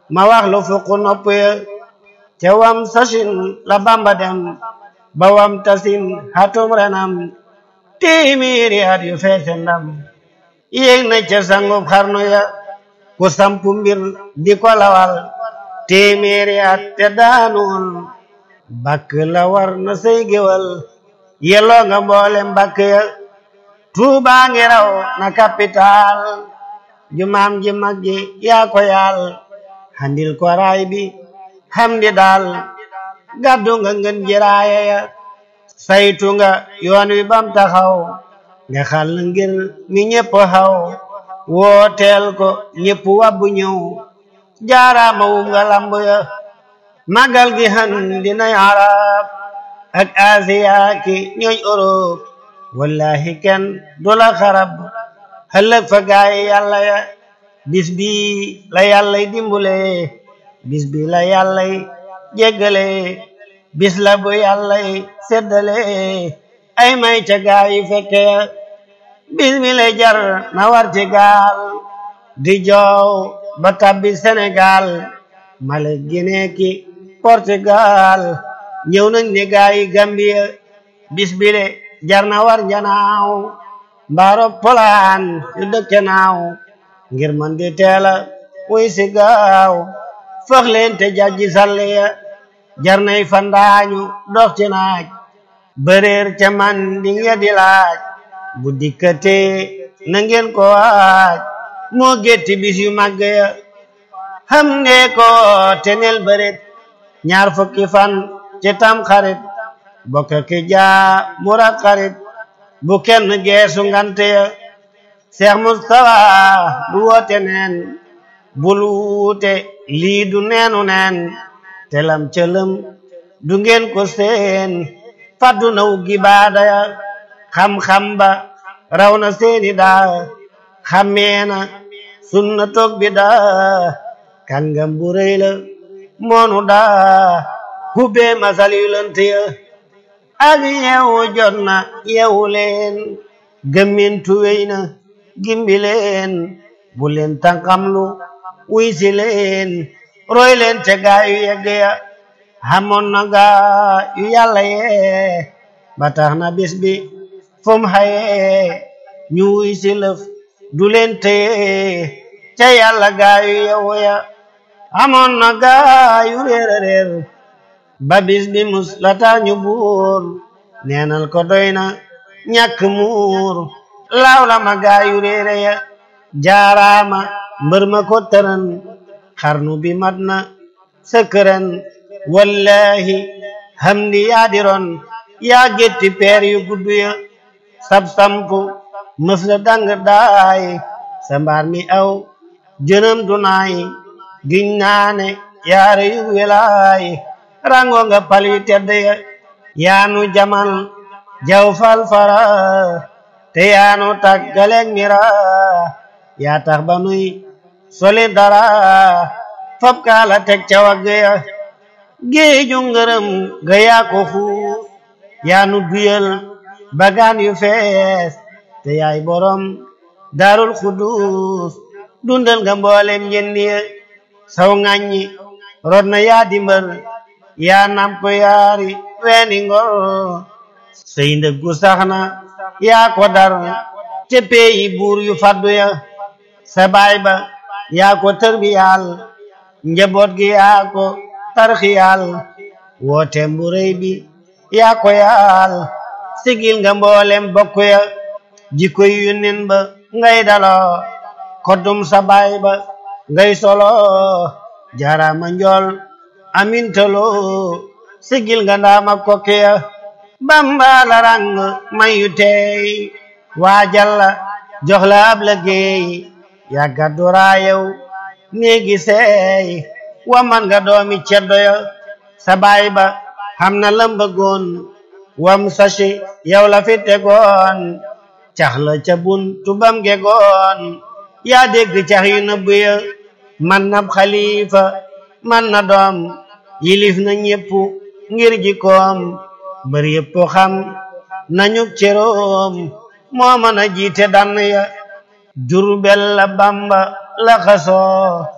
ma wax lu fukk nopp ya ca wam sasin la bamba dem ba wam tasin hatum renam téeméeri at yu feese ndam yéeg na ca sangub xarnu ya ku sampu mbir di ko lawal téeméeri at te daanuwul bakk la war na say géwal yelloo nga mboole mbakk ya tuubaa ngi raw na capital jumaam ji mag ji yaa ko yaal handil ko raay bi hamdi daal gàddu nga ngën ji raaya ya saytu nga yoon wi bam taxaw nga xal ngir mi ñépp xaw wooteel ko ñépp wabbu ñëw jaaraama wum nga lamb ya magal gi han dinay arab ak asiya ki ñooñ Europe wallahi kenn du la xarab ëllëg fa gaay yàlla ya bis bi la yàllay dimbule bis bi la yàllay jéggale bis la bu yàllay seddale ay may ca gaay yi fekke ya bis bi la jar na war ci gaal di joow ba tabbi Sénégal Mali Guinée ki Portugal ñëw nañ ne gaay yi Gambia bis bi le jar na war njanaaw mbaaro polaan yu dëkke naaw ngir man di teela wuy si gaaw foog leen te jajji salle ya jar nay fandaañu dox ci naaj bëreer ca man di nga di laaj bu dikkatee na ngeen ko waaj moo gétti bis yu màgg ya xam ne ko tenel bëret ñaar fukki fan ci tam xarit bokk ki jaa murak xarit bu kenn geesu ngante ya Seex Mustafa du woote neen bul wuute lii du neenu neen telam cëlëm du ngeen ko seen faddu na wuggi baada ya xam-xam ba raw na seeni daa xammeena sunna toog bi daa kàngam bu rëy la moonu daa hubbee masal yu lënt ya ak yeewu jot na yeewu leen gëmmintu wéy na gimbi leen bu leen tànqamlu wuy si leen roy leen te gaa yu yegg ya xamoon na gaa yu yàlla yee ba tax na bis bi fum xaye ñu wuy si lëf du leen téye ca yàlla gaa yu yewu ya xamoon na gaa yu réer a réer ba bis bi mus la tax ñu buur neenal ko doy na ñàkk muur laaw la ma gaa yu réere ya jaaraama mbër ma ko tëran xarnu bi mat na sëkkëran wallahi hamdi yaa diron yaa gétti peer yu gudd ya sab sampu mëf la dang daay sa mbaar mi aw jënam du naay giñ naane yaare yu welaay rango nga pal yu tedd ya yaanu jamal jaw fal fara te yaanu taggaleeg mira yaa tax ba nuy soli dara fab kaala teg ca wagg ya géeju ngërëm ga yaa ko fuus yaanu duyal bagaan yu fees te yaay borom daarul xudus dundal nga mboolem njëndi ya saw ŋàññi rod na yaa dimbar yaa namp yaari weeni ngor sey ndëggu sax na yaa ko dar te peyi buur yu faddu ya sa baay ba yaa ko tërbiyaal njaboot gi yaa ko tarxiyaal woote bu rëy bi yaa ko yaal sigil nga mboolem bokk ya jikko yu nen ba ngay daloo koddum sa baay ba ngay solo jarama njool amintalo sigil nga ndaama kokke ya bamba la rang mayu tey waajalla jox la ab liggéey yaa gàddu raayew néegi seey waman nga doomi ceddo ya sa baay ba xam na lëmbëggoon wam sashi yow la fi tegoon cax la ca bun tubam gegoon yaa dégg cax yu nëbb ya man na xalifa man na doom yilif na ñépp ngir jikoom bër yépp xam nañu ceroom moo mën a jiite dann ya jurbel la bamba la xasoo